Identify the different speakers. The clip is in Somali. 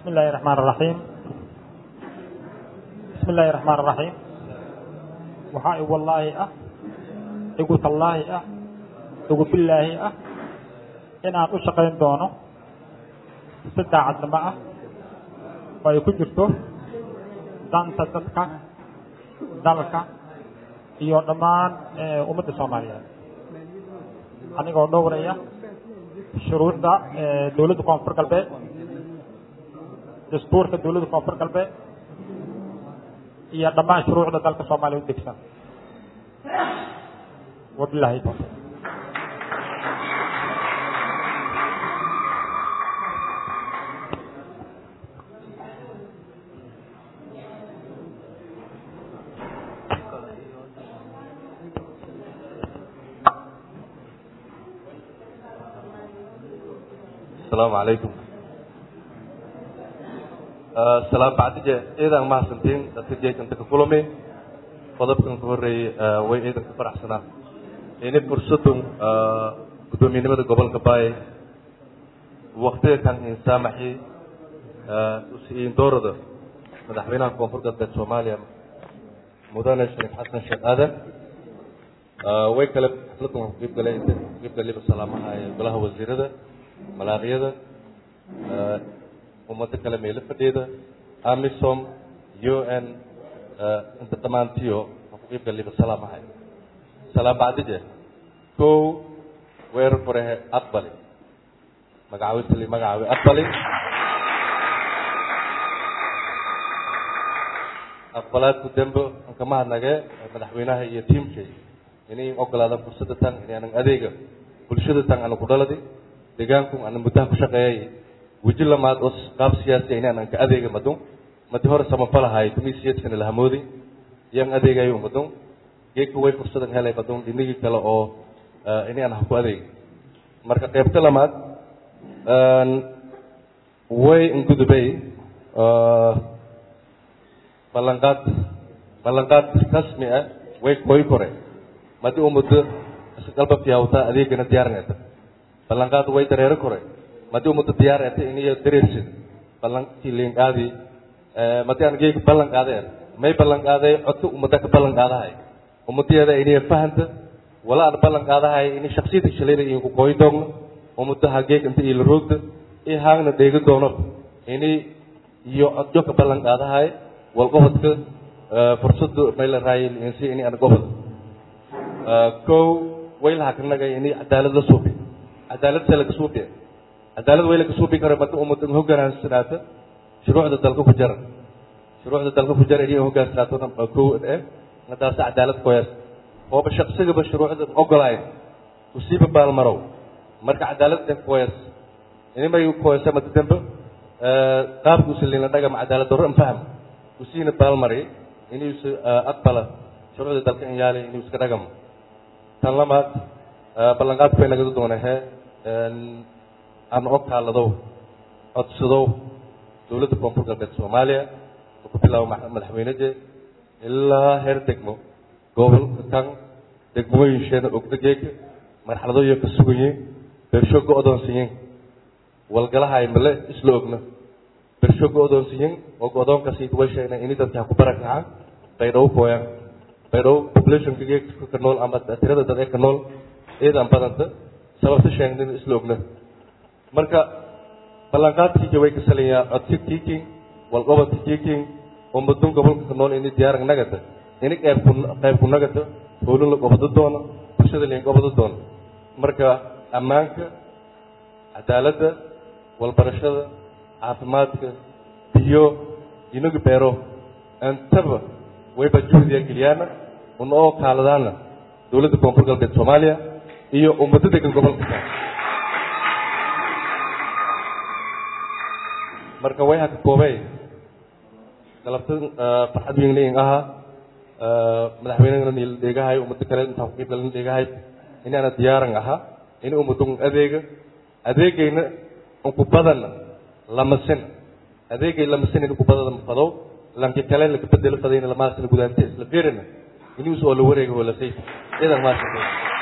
Speaker 1: بسم الله الرحمن الرحيم بسم الله الرحمن الرحيم waxaa igu wallaahi ah igu tallaahi ah igu billaahi ah inaan u shaqayn doono si daacadnimo ah oo ay ku jirto danta dadka dalka iyo dhammaan ummadda soomaaliyeed anigoo dhowraya shuruucda dowladda koonfur galbeed dastuurka dowladda koonfur galbeed iyo dhammaan shuruucda dalka soomaaliya u degsan wabilahi tawfiiq
Speaker 2: asalaamu calaykum salaam bacdije ciidan mahadsantiin dadka jeekanta ka kulami qodobkan ka horreeyey way ciidan ka faraxsanaa ini fursadun guddoomiyenimada gobolka baay waktiga kan insaamaxi usiin doorada madaxweynaha koonfur galbeed soomaaliya mudane sheekh xasan sheekh aadan way kale xafladan ku qiibgaleen qiibgaliba salaamaha ee golaha wasiirada malaaqiyada ummado kale meelo fadhiyada amisom u n inta dhammaantiyo aan ku qiibgaliba salaamahay salaam bacdije kow weerar furehe aqbali magacawisali magacaawi aqbali aqbalaadku dembo aan kama hadnage madaxweynaha iyo tiimkay inay ogolaadaan fursadda tan inaanan adeega bulshada tan aanu ku dhaladi deegaanku ana muddaha ku shaqeeyay weji lamaad oo qaab siyaasiya inaanan ka adeega madun madi hore samafalahay tumisiyadkana lahamoodi iyaan adeegayo madun geedka way fursadan helay madun dhinigii kale oo inaan ha ku adeega marka qeybta lamaad way ingudubay ballanqaad ballanqaad rasmi ah way koy kore madi u muddo isqalba fiyawta adeegana diyaarinaysa ballanqaad way dareero kore madi umada diyaarete iniyo dareersid ballantii liinqaadi madi aan geega ballan qaadeen may ballan qaaday codka umada ka ballan qaadahay umadadeeda iniyo fahanta wala aan ballan qaadahay ini shaksiyada shalayda inku kooy doogno umadaha geeg inta ila roogda i haagna dheega doono ini iyo codjo ka ballan qaadahay wal gobodka fursada may la raayay insi ini aan gobod kow way laha kanagay ini cadaalad la suubi cadaalad see laga suubiya cadaalad way laga suubi kara mada umada hogaansanaata shuruucda dalka ku jara shuruucda dalka ku jara inay hogaansanaato kow eh nadaasa cadaalad koyas ooba shaqsigaba shuruucda ogolayn usiiba baalmarow marka cadaalad eh koyas inimay koyasa mada dambe qaabka usalina dhagama cadaalad darro infaham usiina baalmari inuusa aqbala shuruucda dalka in yaali inuu iska dhagamo tan lamaad ballanqaadku way nagada doonahee aan og kaaladow codsadow dowladda koonfur galbeed soomaaliya oo ku bilaabo madaxweynede ilaa heer degmo gobolka kan degmooyinsheena ogdageega marxaladooyo ka sugayiin bersho go-doonsiyiin walgalahay male isla ogna bersho go-doonsiyiin oo go-doonkaasi way sheegna ini dadka ha ku barakaca baydhabo kooyaan baydhabo populationka geegka ka nool ama tirada dad ee ka nool ciidan badanta sababta sheegnin isla ogna marka ballanqaadkiika way ka salayaa codsi kiiking walqobodka kiiking oo mudun gobolka ka nool ini diyaarag nagata ini qeybku qeybku nagata howlin la gobodo doono bulshada liin gobodo doono marka ammaanka cadaaladda walbarashada caafimaadka biyo inagu beero intaba wayba juhdiya geliyaana una oo kaaladaana dowladda koonfur galbeed soomaaliya iyo ummado degan gobolka ka marka way haka koobey galabta farxad weyn leyin ahaa madaxweynena niil dheegahay ummado kale intaan ku qiibgalan dheegahay inaana diyaaran ahaa ini ummadun adeega adeegayna unku badana lamasin adeegay lamasin inku badada fadow lanki kale laka bedelo fadayna lamaasina gudaante isla fiirina inuus oo la wareega wala sayf idan maasha